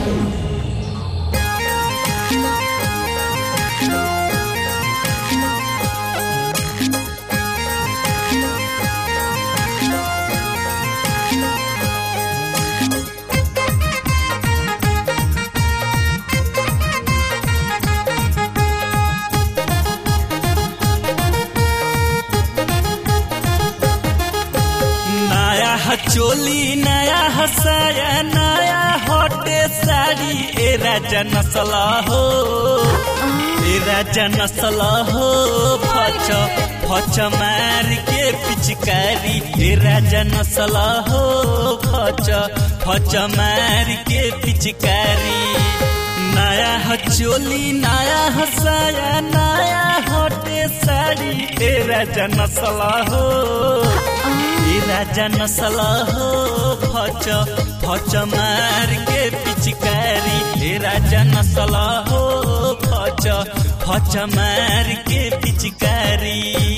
नया ह चोली नया हसाया नया हटे साड़ी ए राजा नसला हो ए राजा नसला हो फच फच मार के पिचकारी ए राजा नसला हो फच फच मार के पिचकारी नया ह चोली नया हसाया नया हटे साड़ी ए राजा नसला हो ए राजा नसला हो फच फच मार के पिचकारी ए राजा नसला हो फच फच मार के पिचकारी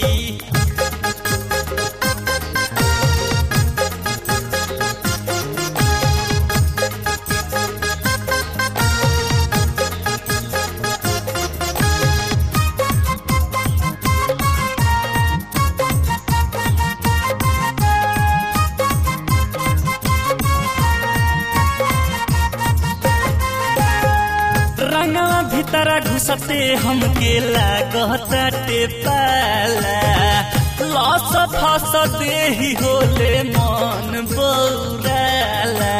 रंगवा भीतरा घुसते हमके लागताटे पाला लस फस देही होले मन बौराला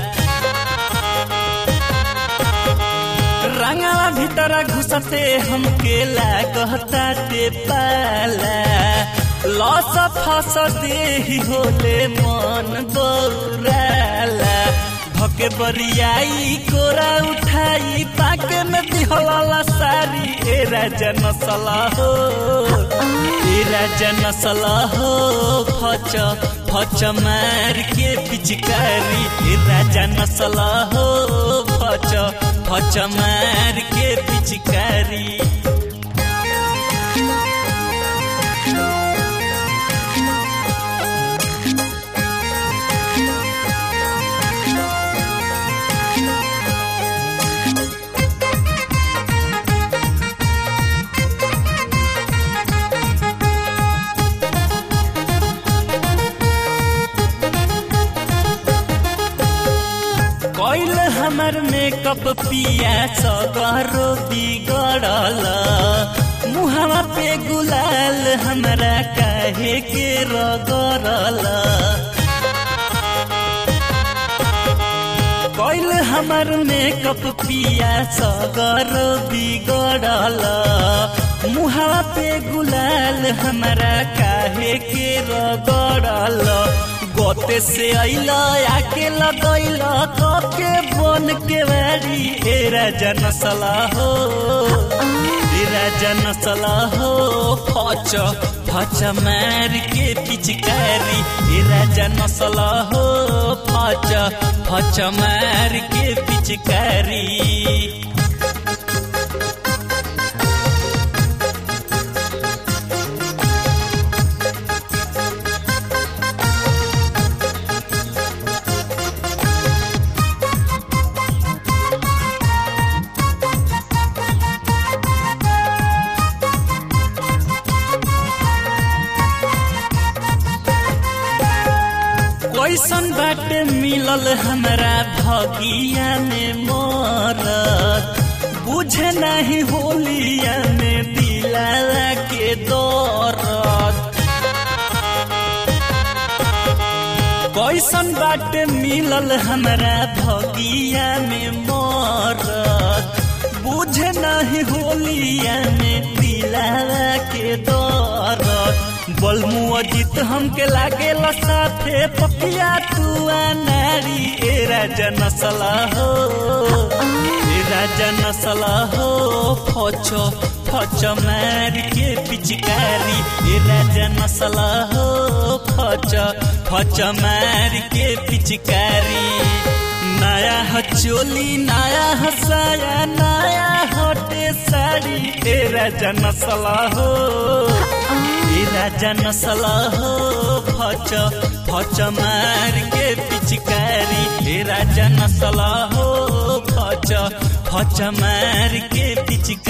रंगवा भीतरा घुसते हमके लागताटे पाला लस फस देही होले मन बौराला भके बरियाई कोरा उठाई पाके में दिहला सारी ए राजा नसला हो ए राजा नसला हो फच फच मार के पिचकारी ए राजा नसला हो फच फच मार के पिचकारी कैल हमर मेकअप पिया सगरो बिगड़ल मुहवा पे गुलाल हमरा काहे के रगड़ल कैल हमर मेकअप पिया सगर बिगड़ल मुहवा पे गुलाल हमरा काहे के रगड़ल गोते से अइल आके लगैल कके बन के बारी ए राजा नसला हो ए राजा नसला हो फच फच मार के पिचकारी ए राजा नसला हो फच फच मार के पिचकारी कैसन बाटे मिलल हमरा भगिया में मरत बुझे नहीं होलिया में दिला के दौरत कैसन बाटे मिलल हमरा भगिया में मरत बुझे नहीं होलिया में दिला के दौरत बलमु अजित हमके लागे साथे पपिया तू नारी ए राजा नसला हो ए राजा नसला हो फचो फच मार के पिचकारी ए राजा नसला हो फच फच मार के पिचकारी नया ह चोली नया ह साया नया हटे साड़ी ए राजा नसला हो ए राजा नसला हो फच फच मार के पिचकारी ए राजा नसला हो फच फच फच मार के पिचकारी